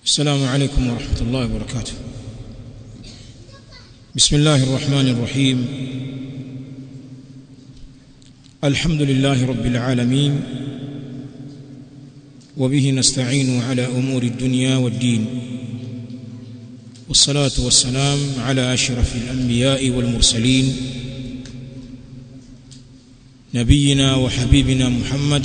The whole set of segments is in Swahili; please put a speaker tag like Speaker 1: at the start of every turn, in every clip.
Speaker 1: السلام عليكم ورحمة الله وبركاته بسم الله الرحمن الرحيم الحمد لله رب العالمين وبه نستعين على أمور الدنيا والدين والصلاة والسلام على أشرف الأنبياء والمرسلين نبينا وحبيبنا محمد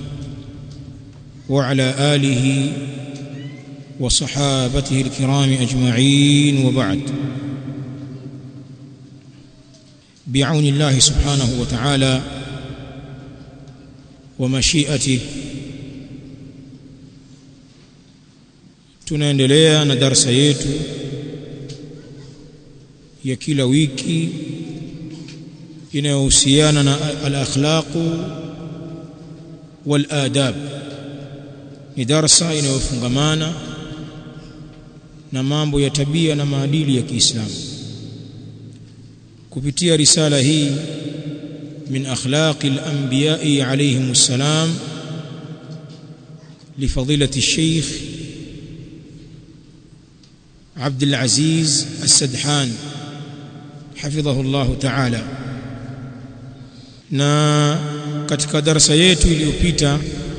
Speaker 1: وعلى آله وصحابته الكرام أجمعين وبعد بعون الله سبحانه وتعالى ومشيئته tunaendelea na darasa yetu ya kila wiki inayohusiana na al-akhlaqu wal adab ni darasa inayofungamana na mambo ya tabia na maadili ya Kiislamu kupitia risala hii min akhlaqi al-anbiya'i alayhim assalam لفضيلة الشيخ عبد العزيز السدحان حفظه الله تعالى na katika darasa yetu iliyopita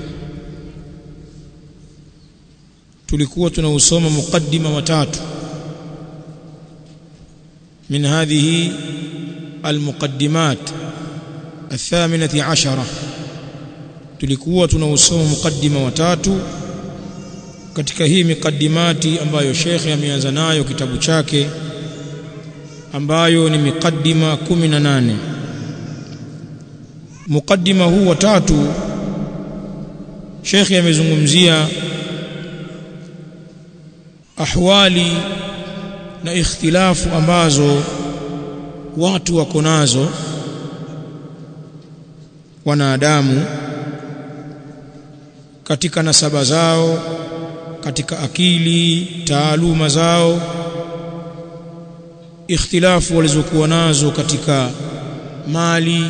Speaker 1: tulikuwa tunausoma mukaddima watatu min hadhihi almuqaddimat athaminati ashara tulikuwa tunausoma mukaddima watatu katika hii miqaddimati ambayo shekhe ameanza nayo kitabu chake ambayo ni miqaddima 18 mukaddima huu wa tatu shekhe amezungumzia ahwali na ikhtilafu ambazo watu wako nazo wanadamu katika nasaba zao katika akili taaluma zao ikhtilafu walizokuwa nazo katika mali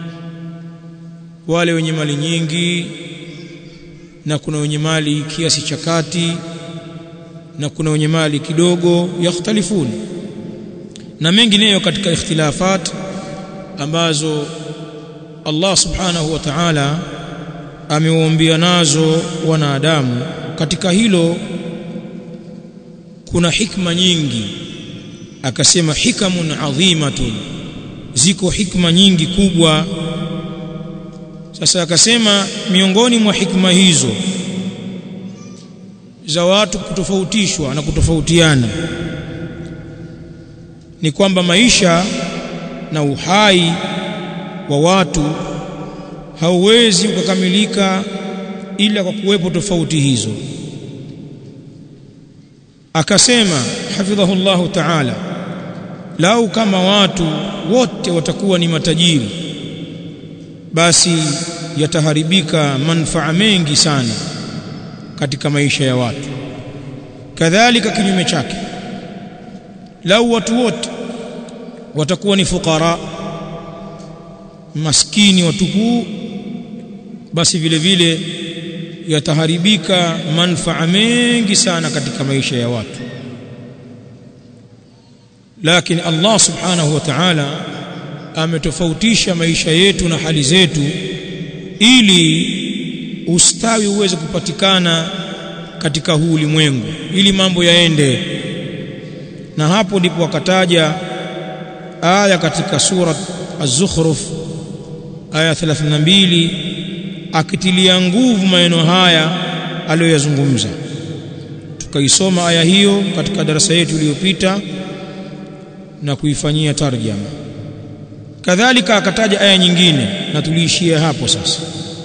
Speaker 1: wale wenye mali nyingi na kuna wenye mali kiasi cha kati na kuna wenye mali kidogo yakhtalifuni na mengineyo katika ikhtilafat ambazo Allah subhanahu wa ta'ala amewaambia nazo wanadamu katika hilo kuna hikma nyingi akasema hikamun adhimatun ziko hikma nyingi kubwa sasa akasema miongoni mwa hikma hizo za watu kutofautishwa na kutofautiana ni kwamba maisha na uhai wa watu hauwezi ukakamilika ila kwa kuwepo tofauti hizo akasema hafidhahullahu ta'ala lau kama watu wote watakuwa ni matajiri basi yataharibika manufaa mengi sana katika maisha ya watu kadhalika kinyume chake lau watu wote watakuwa ni fukara maskini watupu basi vile vile yataharibika manufaa mengi sana katika maisha ya watu lakini Allah subhanahu wa ta'ala ametofautisha maisha yetu na hali zetu ili ustawi uweze kupatikana katika huu ulimwengu ili mambo yaende na hapo ndipo wakataja aya katika sura az-zukhruf aya 32 akitilia nguvu maneno haya aliyoyazungumza tukaisoma aya hiyo katika darasa yetu iliyopita na kuifanyia tarjama kadhalika akataja aya nyingine na tuliishia hapo sasa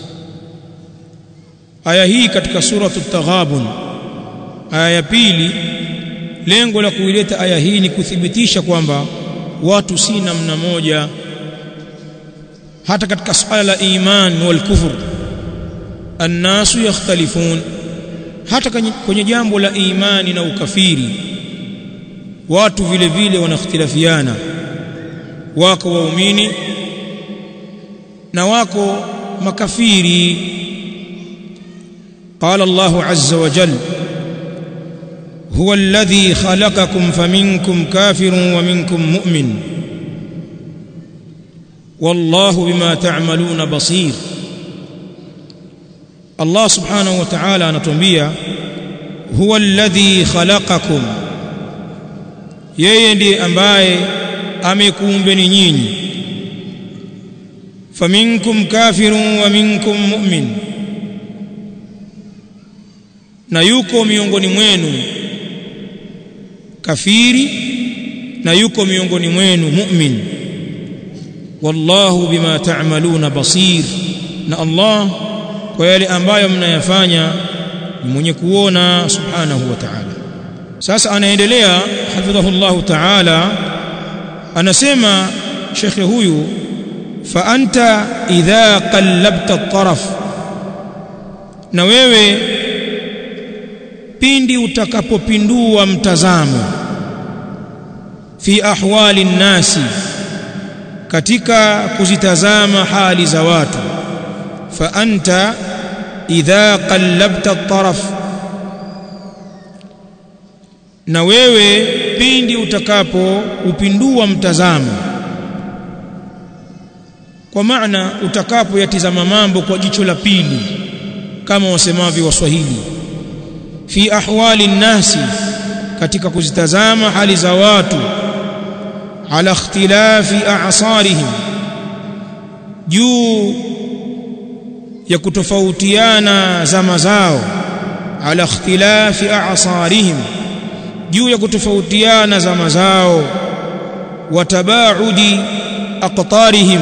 Speaker 1: aya hii katika suratu taghabun aya ya pili lengo la kuileta aya hii ni kuthibitisha kwamba watu si namna moja hata katika swala la iman wal kufur annasu yakhtalifun hata kwenye jambo la imani na ukafiri watu vile vile wanakhtilafiana wako waumini na wako makafiri قال الله عز وجل huwa alladhi khalaqakum faminkum kafirun wa minkum mu'min wallahu bima ta'maluna basir Allah subhanahu wa ta'ala anatuambia huwa alladhi khalaqakum yeye ndiye ambaye amekuumbeni nyinyi faminkum kafirun wa minkum mu'min na yuko miongoni mwenu kafiri na yuko miongoni mwenu mu'min wallahu bima ta'maluna basir na Allah kwa yale ambayo mnayafanya ni mwenye kuona subhanahu wa ta'ala sasa anaendelea hafidhahullahu ta'ala anasema shekhe huyu fa anta idha qallabta at-taraf na wewe pindi utakapopindua mtazamo fi ahwali nnasi katika kuzitazama hali za watu fa anta idha qallabta at-taraf na wewe pindi utakapo upindua mtazamo kwa maana utakapo yatizama mambo kwa jicho la pili kama wasemavyo waswahili fi ahwali nnasi katika kuzitazama hali za watu ala ikhtilafi a'sarihim juu ya kutofautiana zama zao ala ikhtilafi a'sarihim juu ya kutofautiana zama zao wa tabaudi aqtarihim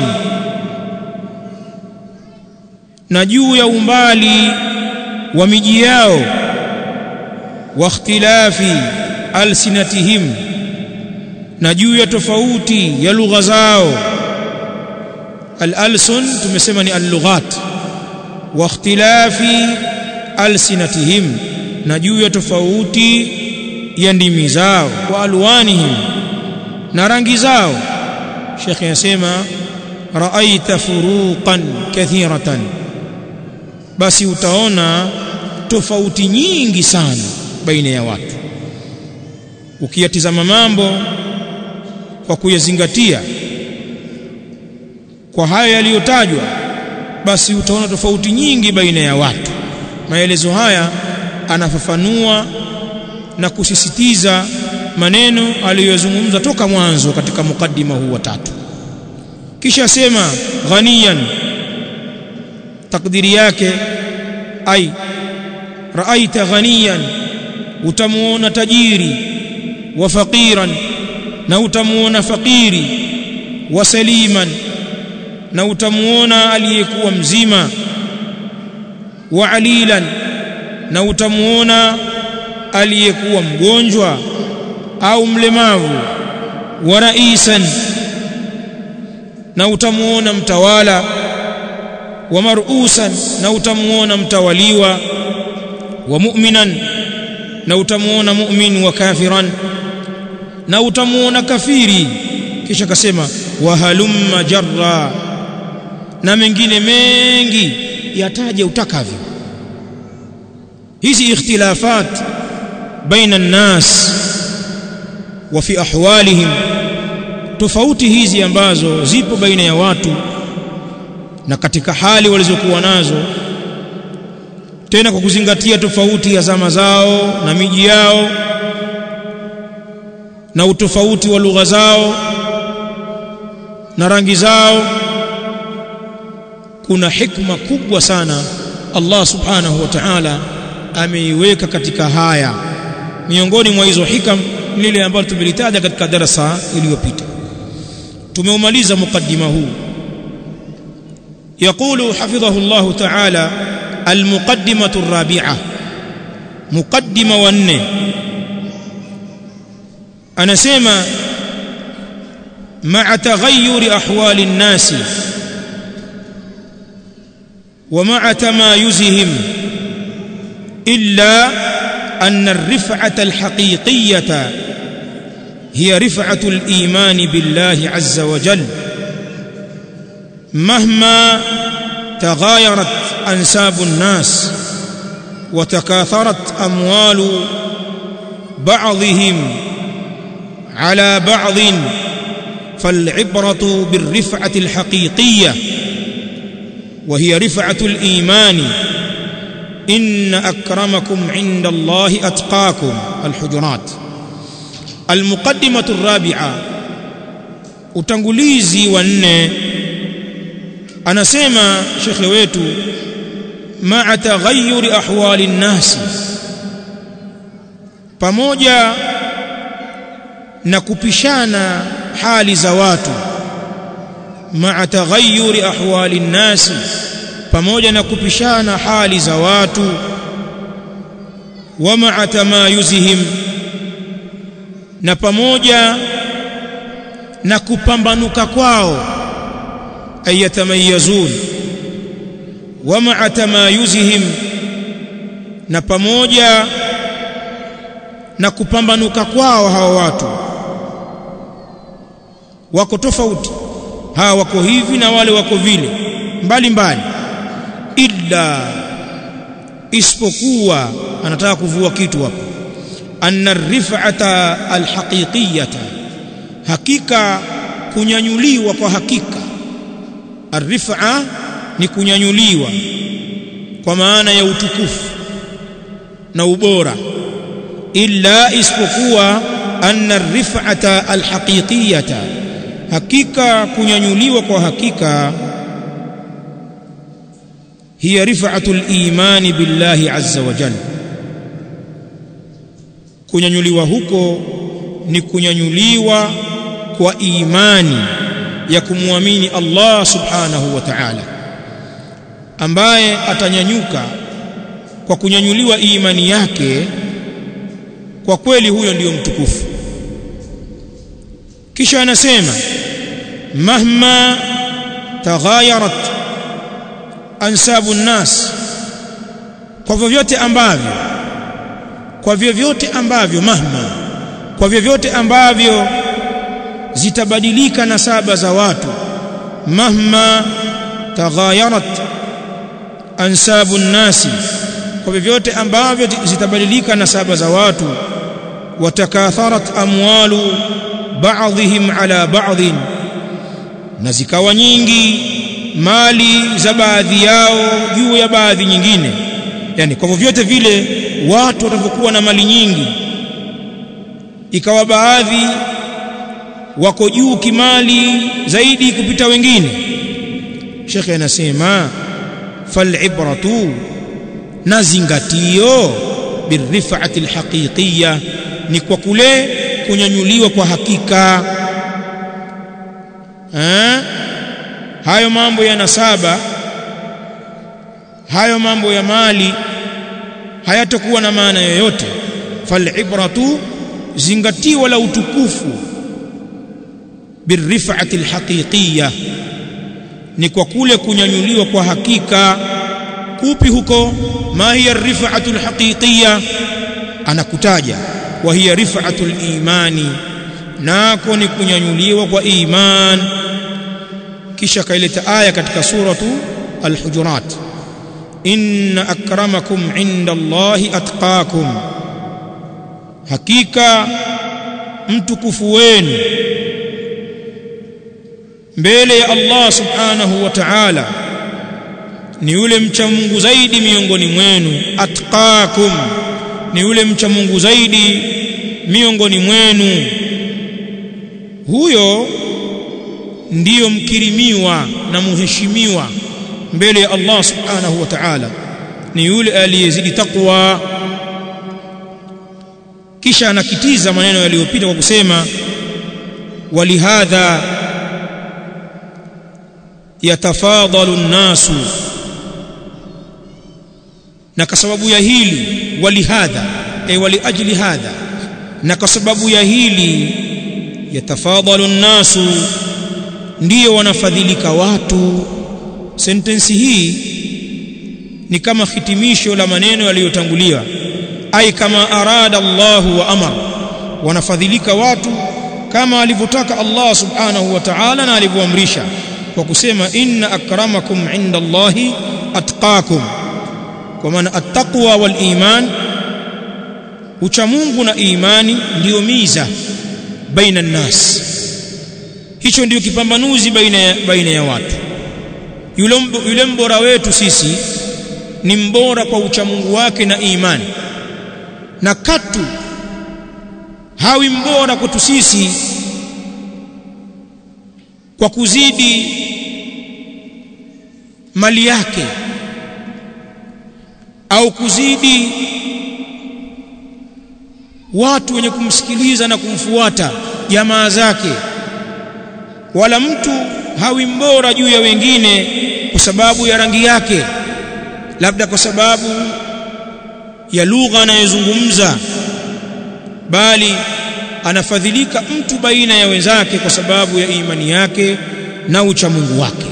Speaker 1: na juu ya umbali wa miji yao wa ikhtilafi alsinatihim na juu ya tofauti ya lugha zao al-alsun tumesema ni al-lughat wa ikhtilafi alsinatihim na juu ya tofauti ya ndimi zao wa alwanihim na rangi zao Sheikh yasema raaita furuqan kathiratan basi utaona tofauti nyingi sana baina ya watu ukiyatizama mambo kwa kuyazingatia kwa haya yaliyotajwa basi utaona tofauti nyingi baina ya watu maelezo haya anafafanua na kusisitiza maneno aliyozungumza toka mwanzo katika mukaddima huu wa tatu kisha sema ghaniyan takdiri yake ai raaita ghaniyan utamuona tajiri wa faqiran na utamuona fakiri wa saliman na utamuona aliyekuwa mzima wa alilan na utamuona aliyekuwa mgonjwa au mlemavu wa raisan na utamuona mtawala wa marusan na utamuona mtawaliwa wa mu'minan na utamuona mu'min wa kafiran na utamuona kafiri kisha kasema wa halumma jarra na mengine mengi yataje utakavyo hizi ikhtilafat baina nnas wa fi ahwalihim tofauti hizi ambazo zipo baina ya watu na katika hali walizokuwa nazo tena kwa kuzingatia tofauti ya zama zao na miji yao na utofauti wa lugha zao na rangi zao kuna hikma kubwa sana Allah subhanahu wa ta'ala ameiweka katika haya miongoni mwa hizo hikam lile ambalo tumelitaja katika darasa iliyopita tumeumaliza mukaddima huu يقول حفظه الله تعالى المقدمة الرابعة مقدمة ون أنا سيما مع تغير أحوال الناس ومع تمايزهم إلا أن الرفعة الحقيقية هي رفعة الإيمان بالله عز وجل مهما تغايرت أنساب الناس وتكاثرت أموال بعضهم على بعض فالعبرة بالرفعة الحقيقية وهي رفعة الإيمان إن أكرمكم عند الله أتقاكم الحجرات المقدمة الرابعة utangulizi wa nne anasema shekhe wetu maa taghayyuri ahwali nnasi pamoja na kupishana hali za watu maa taghayyuri ahwali nnasi pamoja na kupishana hali za watu wa maa tamayuzihim na pamoja na kupambanuka kwao ayatamayazun wa maa tamayuzihim na pamoja na kupambanuka kwao hawa watu wako tofauti hawa wako hivi na wale wako vile mbali mbali illa isipokuwa anataka kuvua kitu hapo anna rif'ata alhaqiqiyata hakika kunyanyuliwa kwa hakika arrifa ni kunyanyuliwa kwa maana ya utukufu na ubora illa isipokuwa anna rif'ata alhaqiqiyata hakika kunyanyuliwa kwa hakika hiya rif'atu al-iman billahi azza wa jalla kunyanyuliwa huko ni kunyanyuliwa kwa imani ya kumwamini Allah subhanahu wa ta'ala ambaye atanyanyuka kwa kunyanyuliwa imani yake kwa kweli huyo ndiyo mtukufu kisha anasema mahma taghayarat ansabu nnas kwa vyovyote ambavyo kwa vyovyote ambavyo mahma kwa vyovyote ambavyo zitabadilika nasaba za watu mahma taghayarat ansabu nnasi kwa vyovyote ambavyo zitabadilika nasaba za watu watakatharat amwalu ba'dihim ala ba'dhin na zikawa nyingi mali za baadhi yao juu ya baadhi nyingine yani kwa vyovyote vile watu watavyokuwa na mali nyingi ikawa baadhi wako juu kimali zaidi kupita wengine shekhe anasema falibratu na zingatio birifati alhaqiqiyya ni kwa kule kunyanyuliwa kwa hakika ha? hayo mambo ya nasaba hayo mambo ya mali hayatakuwa na maana yoyote falibratu zingatio la utukufu birifati alhaqiqiyya ni kwa kule kunyanyuliwa kwa hakika kupi huko ma hiya rifatu alhaqiqiyya anakutaja wa hiya rifatu alimani nako ni kunyanyuliwa kwa iman kisha kaileta aya katika suratu alhujurat inna akramakum inda allahi atqakum hakika mtukufu wenu mbele ya Allah subhanahu wa ta'ala ni yule mcha Mungu zaidi miongoni mwenu atqakum ni yule mcha Mungu zaidi miongoni mwenu huyo ndiyo mkirimiwa na muheshimiwa mbele ya Allah subhanahu wa ta'ala ni yule aliyezidi takwa kisha anakitiza maneno yaliyopita kwa kusema walihadha yatafadalu nnasu na kwa sababu ya hili walihadha ay waliajli hadha na kwa sababu ya hili yatafadalu nnasu ndiyo wanafadhilika watu sentensi hii ni kama hitimisho la maneno yaliyotangulia ai kama arada Allah wa amar wanafadhilika watu kama alivyotaka Allah subhanahu wa ta'ala na alivyoamrisha kwa kusema inna akramakum inda Allahi atqakum kwa maana attaqwa wal iman uchamungu na imani ndiyo miza baina nnas hicho ndiyo kipambanuzi baina ya, baina ya watu yule, yule mbora wetu sisi ni mbora kwa uchamungu wake na imani na katu hawi mbora kwetu sisi kwa kuzidi mali yake au kuzidi watu wenye kumsikiliza na kumfuata jamaa zake wala mtu hawi mbora juu ya wengine kwa sababu ya rangi yake labda kwa sababu ya lugha anayozungumza bali anafadhilika mtu baina ya wenzake kwa sababu ya imani yake na uchamungu wake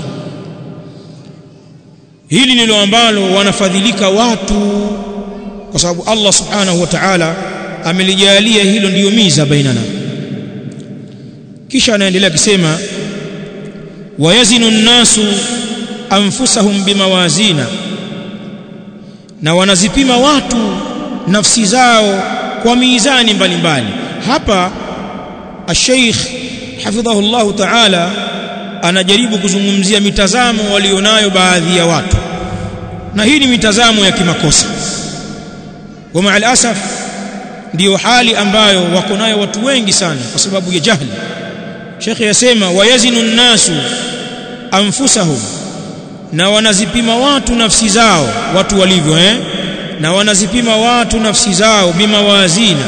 Speaker 1: hili ndilo ambalo wanafadhilika watu kwa sababu Allah subhanahu wa ta'ala amelijalia hilo ndiyo miza bainana kisha anaendelea akisema wayazinu nnasu anfusahum bimawazina na wanazipima watu nafsi zao kwa mizani mbalimbali hapa Sheikh hafidhahu Allah Ta'ala anajaribu kuzungumzia mitazamo walionayo baadhi ya watu na hii ni mitazamo ya kimakosa wa ma'al asaf ndiyo hali ambayo wako nayo watu wengi sana kwa sababu ya jahli Sheikh yasema wayazinu nnasu anfusahum na wanazipima watu nafsi zao watu walivyo eh na wanazipima watu nafsi zao bimawazina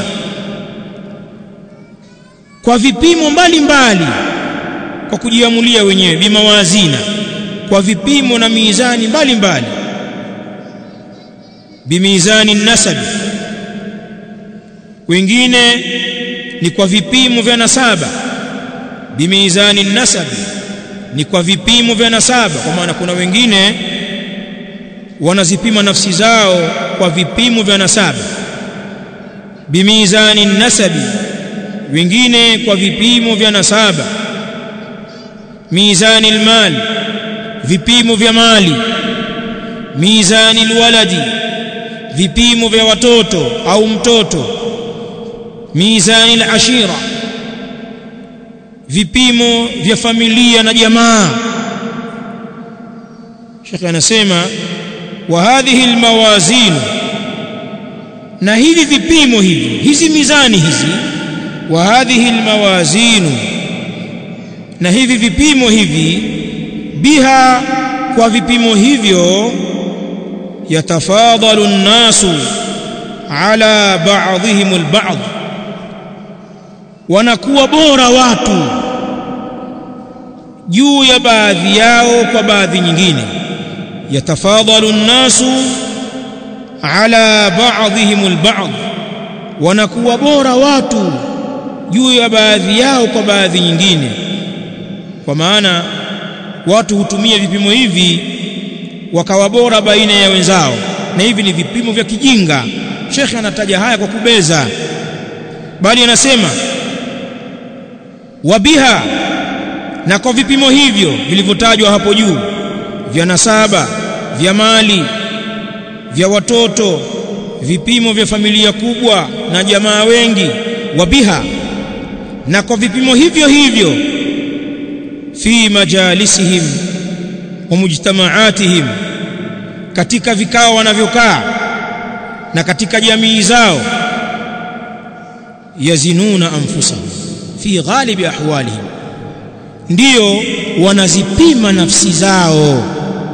Speaker 1: kwa vipimo mbalimbali mbali, kwa kujiamulia wenyewe bimawazina kwa vipimo na mizani mbalimbali bimizani nasabi wengine ni kwa vipimo vya nasaba bimizani nasabi ni kwa vipimo vya nasaba kwa maana kuna wengine wanazipima nafsi zao kwa vipimo vya nasaba bimizani nasabi wengine kwa vipimo vya nasaba mizani almal vipimo vya mali mizani alwaladi vipimo vya watoto au mtoto mizani alashira vipimo vya familia na jamaa Sheikh anasema wa hadhihi almawazin na hivi vipimo hivi hizi mizani hizi wa hadhihi almawazin na hivi vipimo hivi biha kwa vipimo hivyo yatafadalu nnasu ala ba'dihim alba'd wanakuwa bora watu juu ya baadhi yao kwa baadhi nyingine yatafadalu nnasu ala ba'dihim alba'd wanakuwa bora watu juu ya baadhi yao kwa baadhi nyingine kwa maana watu hutumia vipimo hivi wakawa bora baina ya wenzao na hivi ni vipimo vya kijinga shekhe anataja haya kwa kubeza bali anasema wabiha na kwa vipimo hivyo vilivyotajwa hapo juu vya nasaba vya mali vya watoto vipimo vya familia kubwa na jamaa wengi wabiha na kwa vipimo hivyo hivyo fi majalisihim wa mujtamaatihim katika vikao wanavyokaa na katika jamii zao yazinuna anfusahum fi ghalibi ahwalihim ndiyo wanazipima nafsi zao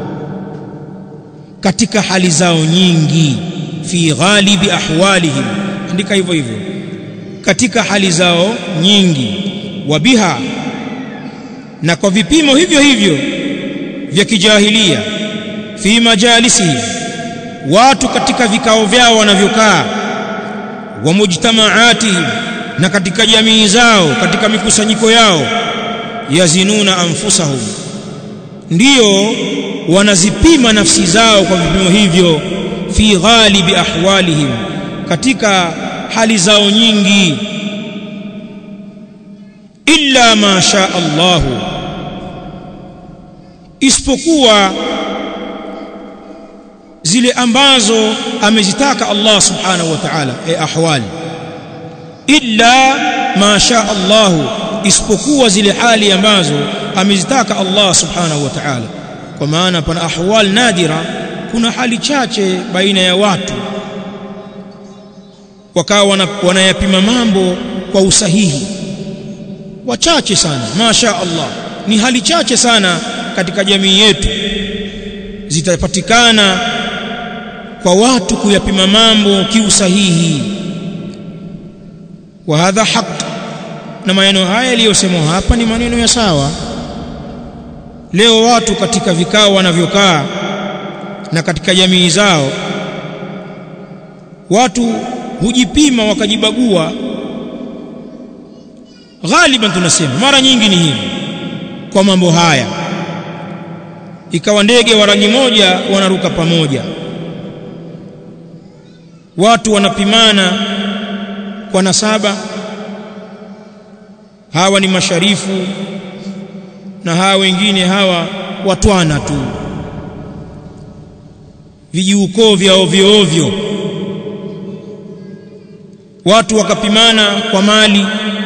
Speaker 1: katika hali zao nyingi fi ghalibi ahwalihim andika hivyo hivyo katika hali zao nyingi wabiha na kwa vipimo hivyo hivyo vya kijahilia fi majalisihi watu katika vikao vyao wanavyokaa wa mujtamaatihim na katika jamii zao katika mikusanyiko yao yazinuna anfusahum ndiyo wanazipima nafsi zao kwa vipimo hivyo fi ghalibi ahwalihim katika hali zao nyingi illa ma sha Allahu isipokuwa zile ambazo amezitaka Allah subhanahu wa ta'ala e ahwali illa ma sha Allah isipokuwa zile hali ambazo amezitaka Allah subhanahu wa ta'ala kwa maana pana ahwal nadira kuna hali chache baina ya watu wakawa wanayapima mambo kwa usahihi wachache sana masha Allah ni hali chache sana katika jamii yetu zitapatikana kwa watu kuyapima mambo kiusahihi wa hadha haq na maneno haya yaliyosemwa hapa ni maneno ya sawa leo watu katika vikao wanavyokaa na katika jamii zao watu hujipima wakajibagua ghaliban tunasema mara nyingi ni hivi kwa mambo haya ikawa ndege wa rangi moja wanaruka pamoja watu wanapimana kwa nasaba hawa ni masharifu na hawa wengine hawa watwana tu vijiukoo vya ovyo ovyo watu wakapimana kwa mali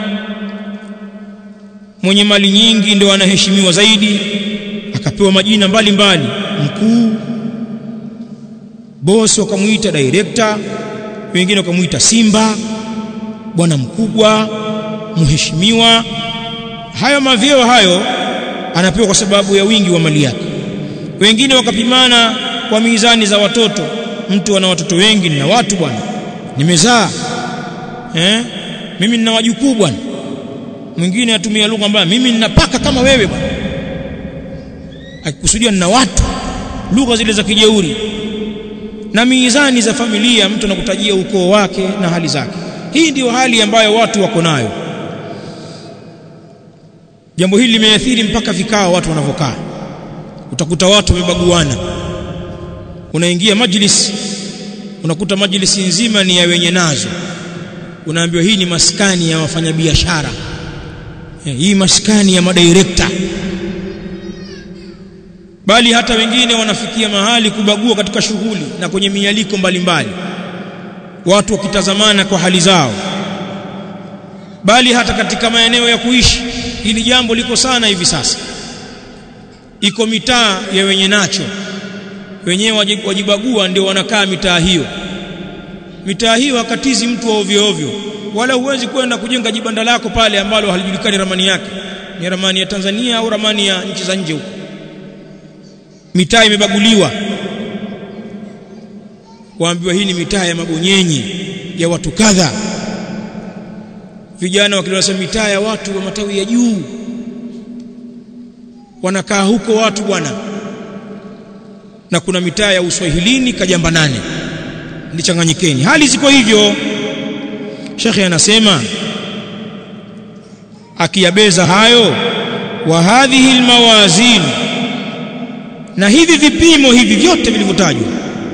Speaker 1: mwenye mali nyingi ndio anaheshimiwa zaidi akapewa majina mbalimbali mkuu bosi wakamuita director wengine wakamuita simba bwana mkubwa mheshimiwa hayo mavyeo hayo anapewa kwa sababu ya wingi wa mali yake wengine wakapimana kwa mizani za watoto mtu ana watoto wengi na watu bwana nimezaa eh mimi nina wajukuu bwana mwingine atumia lugha mbaya mimi ninapaka kama wewe bwana akikusudia nina watu lugha zile za kijeuri na mizani za familia mtu anakutajia ukoo wake na hali zake hii ndiyo hali ambayo watu wako nayo jambo hili limeathiri mpaka vikao watu wanavyokaa utakuta watu wamebaguana unaingia majlis unakuta majlisi nzima ni ya wenye nazo unaambiwa hii ni maskani ya wafanyabiashara hii maskani ya madirekta bali hata wengine wanafikia mahali kubagua katika shughuli na kwenye mialiko mbalimbali watu wakitazamana kwa hali zao bali hata katika maeneo ya kuishi hili jambo liko sana hivi sasa iko mitaa ya wenye nacho wenyewe wajibagua ndio wanakaa mitaa hiyo mitaa hiyo hakatizi mtu wa ovyo ovyo wala huwezi kwenda kujenga jibanda lako pale ambalo halijulikani ramani yake ni ramani ya Tanzania au ramani ya nchi za nje huko mitaa imebaguliwa waambiwa hii ni mitaa ya mabonyenyi ya watu kadha vijana wakilosema mitaa ya watu wa matawi ya juu wanakaa huko watu bwana na kuna mitaa ya uswahilini kajamba nane ndichanganyikeni hali ziko hivyo shekhe anasema akiyabeza hayo wa hadhihi almawazin na hivi vipimo hivi vyote vilivyotajwa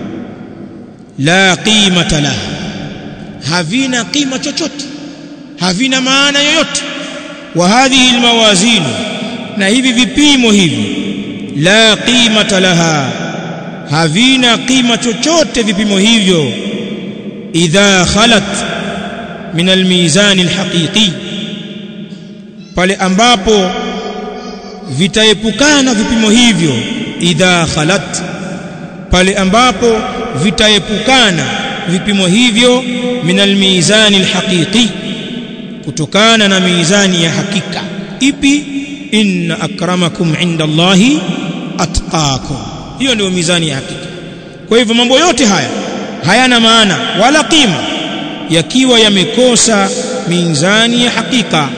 Speaker 1: la qimata laha havina qima chochote havina maana yoyote wa hadhihi almawazin na hivi vipimo hivi la qimata laha havina qima chochote vipimo hivyo idha khalat min almizan alhaqiqi pale ambapo vitaepukana vipimo hivyo idha khalat pale ambapo vitaepukana vipimo hivyo min almizan alhaqiqi kutokana na mizani ya hakika ipi inna akramakum inda Allahi atqakum hiyo ndio mizani ya hakika kwa hivyo mambo yote haya hayana maana wala qima yakiwa yamekosa mizani ya hakika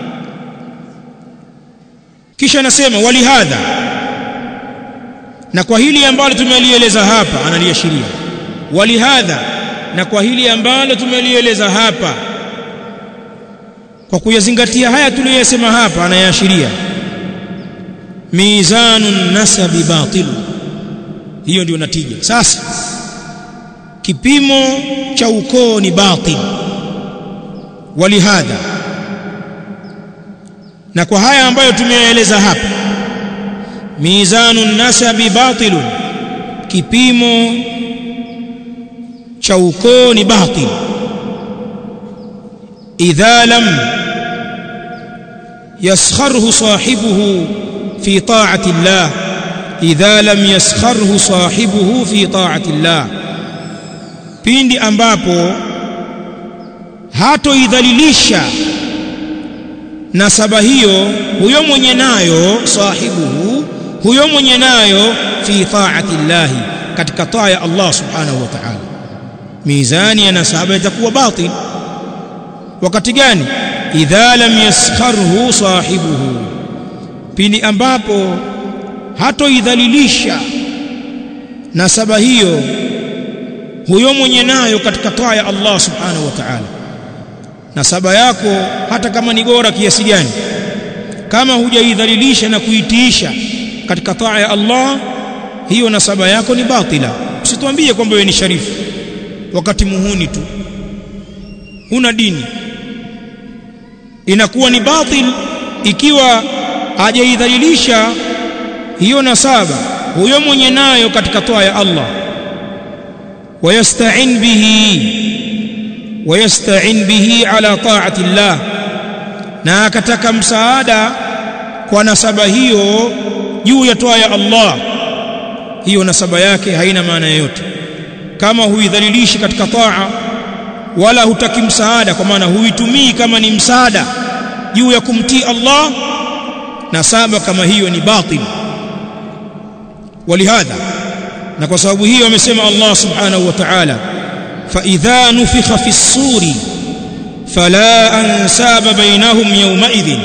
Speaker 1: kisha anasema walihadha na kwa hili ambalo tumelieleza hapa analiashiria walihadha na kwa hili ambalo tumelieleza hapa kwa kuyazingatia haya tuliyosema hapa anayaashiria mizanun nasabi batilu hiyo ndio natija sasa kipimo cha ukoo ni batil walihadha na kwa haya ambayo tumeyaeleza hapa mizanun nasabi batilun kipimo cha ukoo ni batil idha lam yaskharhu sahibuhu fi ta'ati Allah idha lam yaskharhu sahibuhu fi ta'ati Allah pindi ambapo hatoidhalilisha nasaba hiyo huyo mwenye nayo sahibuhu huyo mwenye nayo fi ta'ati Allah katika taa ya Allah subhanahu wa ta'ala mizani ya nasaba itakuwa batil wakati gani idha lam yaskharhu sahibuhu pindi ambapo hatoidhalilisha nasaba hiyo huyo mwenye nayo katika taa ya Allah subhanahu wa ta'ala nasaba yako hata kama ni bora kiasi gani kama hujaidhalilisha na kuitiisha katika taa ya Allah hiyo nasaba yako ni batila usituambie kwamba wewe ni sharifu wakati muhuni tu huna dini inakuwa ni batil ikiwa hajaidhalilisha hiyo nasaba huyo mwenye nayo katika toa ya Allah wayasta'in bihi wayasta'in bihi ala ta'ati Allah na akataka msaada kwa nasaba hiyo juu ya toa ya Allah hiyo nasaba yake haina maana yoyote kama huidhalilishi katika taa wala hutaki msaada kwa maana huitumii kama ni msaada juu ya kumtii Allah nasaba kama hiyo ni batil walihadha na kwa sababu hiyo amesema Allah subhanahu wa ta'ala fa idha nufikha fi suri fala ansaba bainahum yawma idhin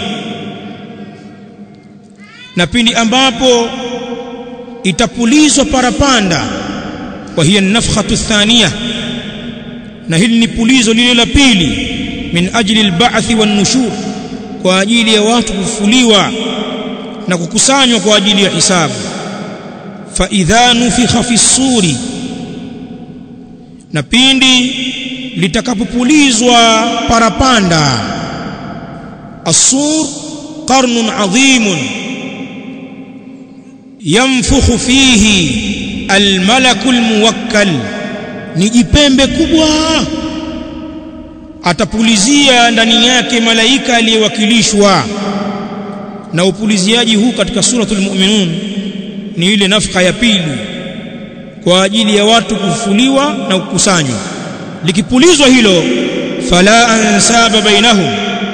Speaker 1: na pindi ambapo itapulizwa parapanda wa hiya nafkhatu thaniya na hili ni pulizo lile la pili min ajli alba'th wan nushur kwa ajili ya watu kufuliwa na kukusanywa kwa ajili ya hisabu fa idha nufikha fi suri na pindi litakapopulizwa parapanda asur qarnun adhimun yanfukhu fihi almalakul muwakkal ni jipembe kubwa atapulizia ndani yake malaika aliyewakilishwa na upuliziaji huu katika suratul mu'minun ni ile nafka ya pili kwa ajili ya watu kufuliwa na kukusanywa likipulizwa hilo fala ansaba bainahum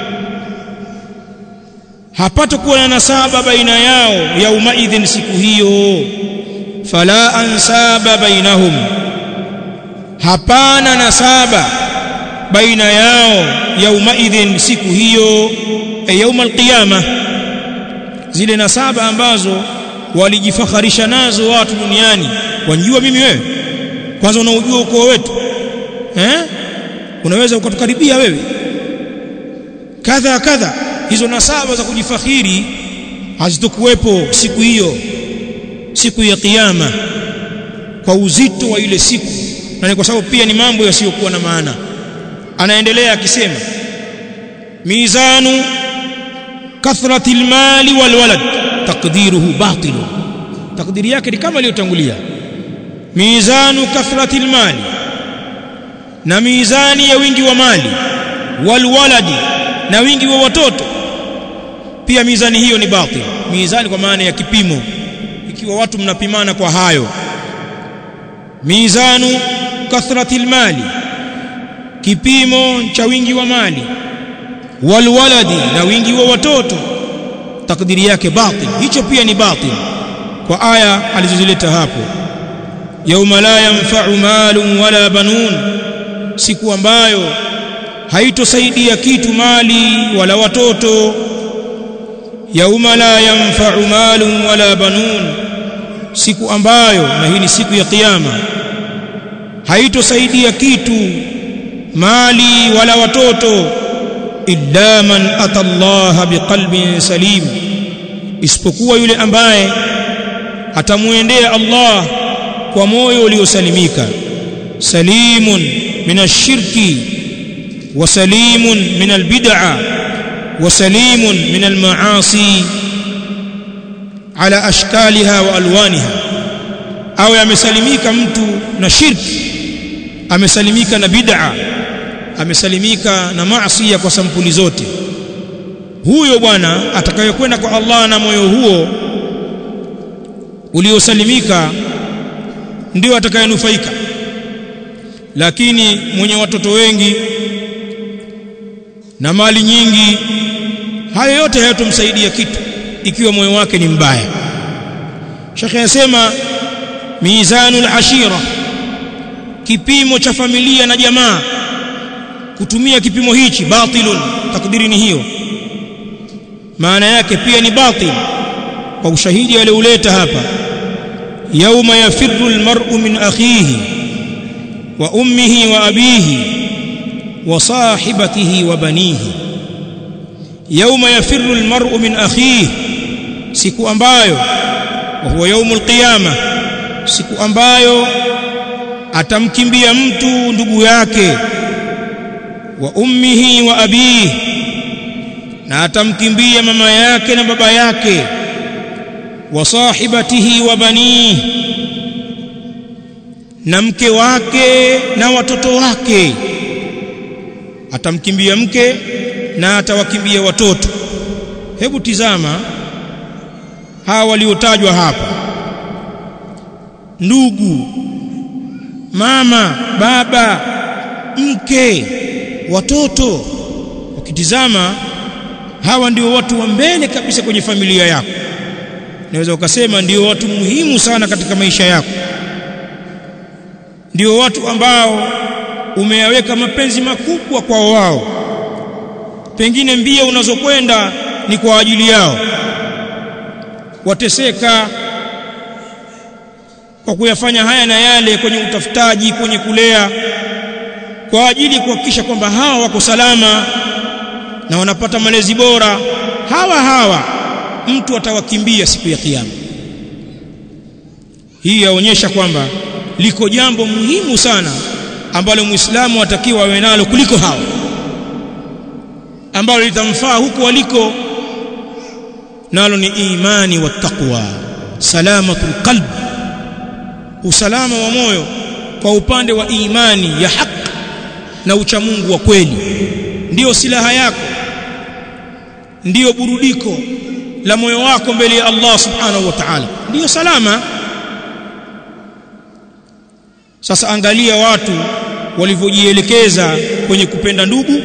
Speaker 1: hapata kuwa na nasaba baina yao yauma idhin siku hiyo fala ansaba bainahum hapana nasaba baina yao yauma idhin siku hiyo e yauma alqiyama zile nasaba ambazo walijifakharisha nazo watu duniani wanjua mimi wewe kwanza unaujua ukoo wetu eh unaweza ukatukaribia wewe kadha kadha hizo nasaba za kujifakhiri hazitokuwepo siku hiyo siku ya kiyama kwa uzito wa ile siku na ni kwa sababu pia ni mambo yasiyokuwa na maana anaendelea akisema mizanu kathrati almali walwalad taqdiruhu batil takdiri yake ni kama iliyotangulia mizanu kathrati almali na mizani ya wingi wa mali walwaladi na wingi wa watoto pia mizani hiyo ni batil mizani kwa maana ya kipimo ikiwa watu mnapimana kwa hayo mizanu kathrati almali kipimo cha wingi wa mali walwaladi na wingi wa watoto takdiri yake batil hicho pia ni batil kwa aya alizozileta hapo yauma la yanfa'u malun wala banun siku ambayo haitosaidia kitu mali wala watoto yauma la yanfa'u malun wala banun siku ambayo na hii ni siku ya kiyama haitosaidia kitu mali wala watoto illa man ata Allah biqalbin salim isipokuwa yule ambaye atamuendea Allah kwa moyo uliosalimika salimun min ash-shirki wa salimun min al-bid'a wa salimun min al-ma'asi ala ashkaliha wa alwaniha au yamesalimika mtu na shirki amesalimika na bid'a amesalimika na maasi kwa sampuli zote huyo bwana atakayekwenda kwa Allah na moyo huo uliosalimika ndio atakayenufaika lakini mwenye watoto wengi na mali nyingi hayo yote hayatomsaidia kitu ikiwa moyo wake ni mbaya Sheikh anasema mizanul ashira kipimo cha familia na jamaa kutumia kipimo hichi batilun takdiri ni hiyo maana yake pia ni batil kwa ushahidi alioleta hapa yauma yafirru almar'u min akhihi wa ummihi wa abihi wa sahibatihi wa banihi yauma yafirru almar'u min akhihi siku ambayo wa huwa yaumul qiyama siku ambayo atamkimbia mtu ndugu yake wa ummihi wa abihi na atamkimbia mama yake na baba yake wa sahibatihi wa banihi na mke wake na watoto wake atamkimbia mke na atawakimbia watoto hebu tizama hawa waliotajwa hapa ndugu mama baba mke watoto ukitizama hawa ndio watu wa mbele kabisa kwenye familia yako naweza ukasema ndio watu muhimu sana katika maisha yako ndio watu ambao umeyaweka mapenzi makubwa kwa wao pengine mbia unazokwenda ni kwa ajili yao wateseka kwa kuyafanya haya na yale kwenye utafutaji kwenye kulea kwa ajili kuhakikisha kwamba hawa wako salama na wanapata malezi bora hawa hawa mtu atawakimbia siku ya kiyama hii yaonyesha kwamba liko jambo muhimu sana ambalo muislamu atakiwa awe nalo kuliko hawa ambalo litamfaa huko waliko nalo ni imani wa taqwa salamatul qalb usalama wa moyo kwa upande wa imani ya haki na uchamungu wa kweli ndiyo silaha yako ndiyo burudiko la moyo wako mbele ya Allah subhanahu wa ta'ala ndiyo salama sasa angalia watu walivyojielekeza kwenye kupenda ndugu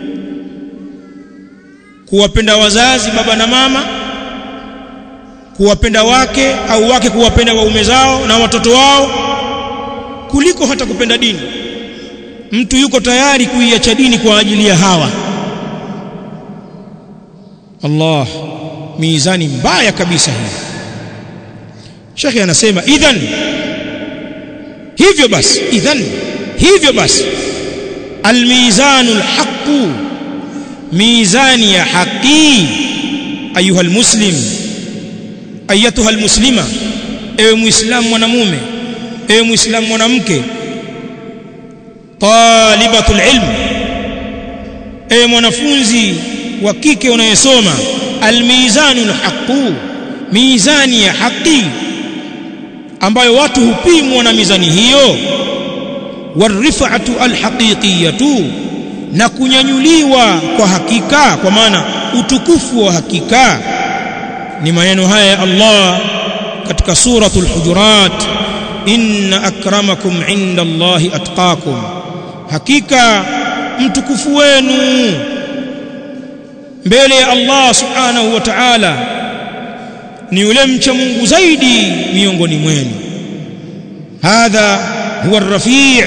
Speaker 1: kuwapenda wazazi baba na mama kuwapenda wake au wake kuwapenda waume zao na watoto wao kuliko hata kupenda dini mtu yuko tayari kuiacha dini kwa ajili ya hawa Allah mizani mbaya kabisa hii Sheikh anasema idhan hivyo basi idhan hivyo basi almizanul haqu mizani ya haqi ayuha almuslim ayatuha almuslima ewe muislamu mwanamume ewe muislamu mwanamke talibatul ilm ewe mwanafunzi wa kike unayesoma almizanul haqu mizani ya haqi ambayo watu hupimwa na mizani hiyo warifatu alhaqiqiyatu na kunyanyuliwa kwa hakika kwa maana utukufu wa hakika ni maneno haya ya Allah katika suratul hujurat inna akramakum inda Allahi atqakum hakika mtukufu wenu mbele ya Allah subhanahu wa ta'ala ni yule mcha Mungu zaidi miongoni mwenu hadha huwa ar-rafi'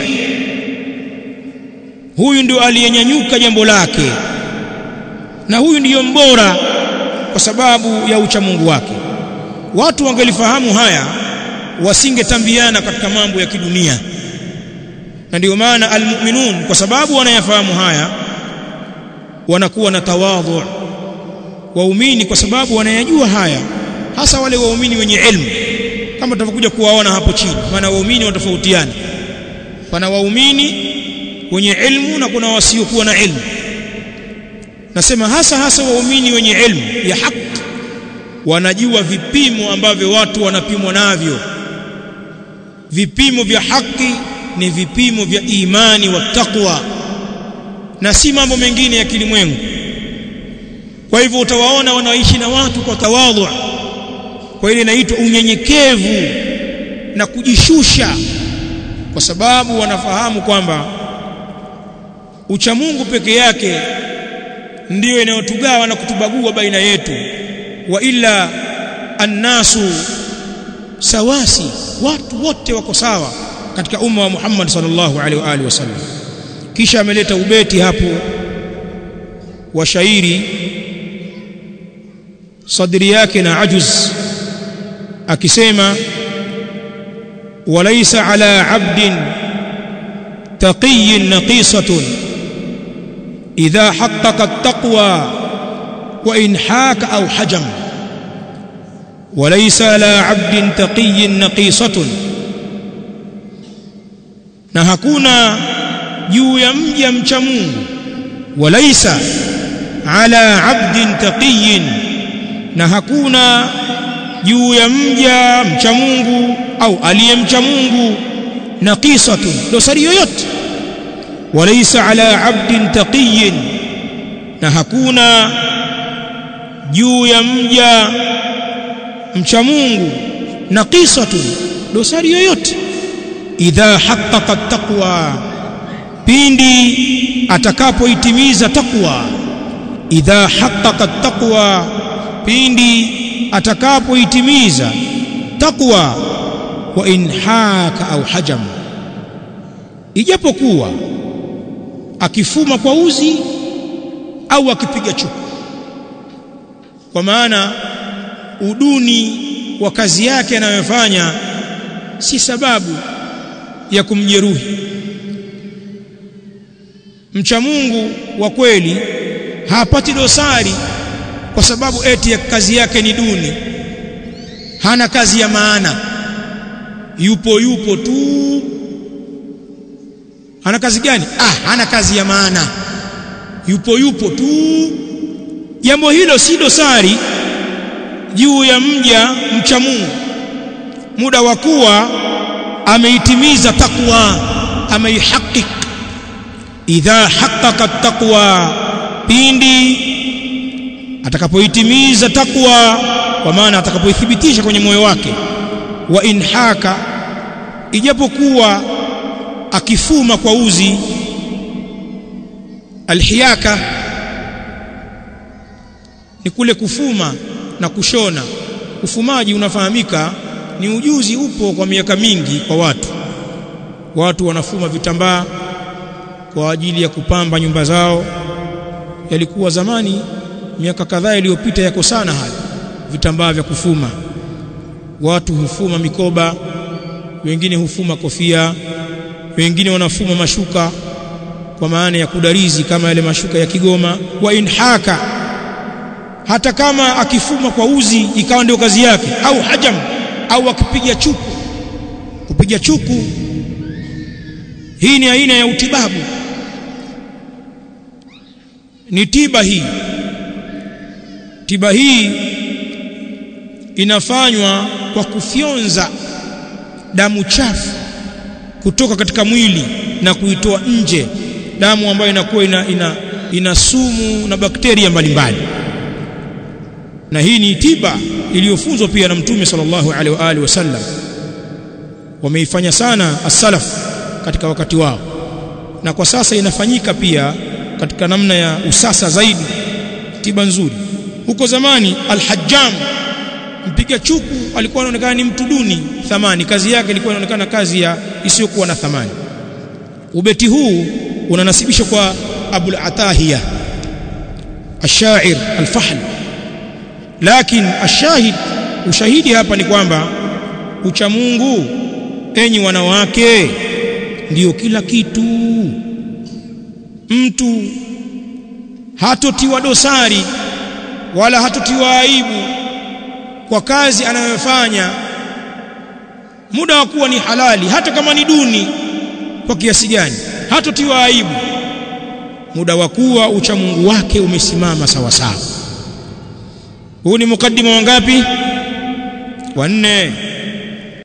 Speaker 1: huyu ndio aliyenyanyuka jambo lake na huyu ndiyo mbora kwa sababu ya ucha Mungu wake watu wangelifahamu haya wasingetambiana katika mambo ya kidunia na ndio maana almu'minun kwa sababu wanayafahamu haya wanakuwa na tawadhu waumini kwa sababu wanayajua haya hasa wale waumini wenye ilmu kama tutakuja kuwaona hapo chini maana waumini watofautiana pana waumini wenye ilmu na kuna wasiokuwa na ilmu nasema hasa hasa waumini wenye ilmu ya haki wanajua vipimo ambavyo watu wanapimwa navyo vipimo vya haki ni vipimo vya imani wa taqwa na si mambo mengine ya kilimwengu kwa hivyo utawaona wanaishi na watu kwa tawadhu kwa ile inaitwa unyenyekevu na kujishusha kwa sababu wanafahamu kwamba uchamungu peke yake ndiyo inayotugawa na kutubagua baina yetu wa illa annasu sawasi watu wote wako sawa katika umma wa Muhammad sallallahu alaihi wa alihi wasallam kisha ameleta ubeti hapo wa shairi sadri yake na ajuz akisema walaysa ala abdin taqiyyin naqisatun idha haqqaqa at-taqwa wa in haka aw hajam وليس على عبد تقي نقيصة na hakuna juu ya mja mcha Mungu walaisa ala abdin taqiyin na hakuna juu ya mja mcha Mungu au aliyemcha Mungu naqisatun dosari yoyote walaisa ala abdin taqiyin na hakuna juu ya mja mcha Mungu naqisatun dosari yoyote idha haqqaqa taqwa pindi atakapoitimiza taqwa idha haqqaqa taqwa pindi atakapoitimiza taqwa wa in haka au hajam ijapokuwa akifuma kwa uzi au akipiga chuku kwa maana uduni wa kazi yake anayofanya si sababu ya kumjeruhi mcha Mungu wa kweli hapati dosari kwa sababu eti ya kazi yake ni duni hana kazi ya maana yupo yupo tu hana kazi gani ah hana kazi ya maana yupo yupo tu jambo hilo si dosari juu ya mja mcha Mungu muda wa kuwa ameitimiza takwa ameihakik idha haqqaqa taqwa pindi atakapoitimiza takwa kwa maana atakapoithibitisha kwenye moyo wake wa inhaka ijapokuwa akifuma kwa uzi alhiyaka ni kule kufuma na kushona ufumaji unafahamika ni ujuzi upo kwa miaka mingi kwa watu watu wanafuma vitambaa kwa ajili ya kupamba nyumba zao yalikuwa zamani miaka kadhaa iliyopita yako sana haya vitambaa vya kufuma watu hufuma mikoba wengine hufuma kofia wengine wanafuma mashuka kwa maana ya kudarizi kama yale mashuka ya Kigoma wa inhaka hata kama akifuma kwa uzi ikawa ndio kazi yake au hajam au akipiga chuku kupiga chuku hii ni aina ya utibabu ni tiba hii tiba hii inafanywa kwa kufyonza damu chafu kutoka katika mwili na kuitoa nje damu ambayo inakuwa ina, ina, ina sumu na bakteria mbalimbali na hii ni tiba iliyofunzwa pia na mtume sallallahu alaihi wa alihi wasallam wameifanya sana as-salaf katika wakati wao na kwa sasa inafanyika pia katika namna ya usasa zaidi tiba nzuri huko zamani al-hajjam mpiga chuku alikuwa anaonekana ni mtu duni thamani kazi yake ilikuwa inaonekana kazi ya isiyokuwa na thamani ubeti huu unanasibishwa kwa Abul Atahiya الشاعر الفحل lakini ashahid ushahidi hapa ni kwamba ucha Mungu enyi wanawake ndiyo kila kitu mtu hatotiwa dosari wala hatotiwa aibu kwa kazi anayofanya muda wa kuwa ni halali hata kama ni duni kwa kiasi gani hatotiwa aibu muda wa kuwa ucha Mungu wake umesimama sawa sawa huu ni mukaddima wangapi wanne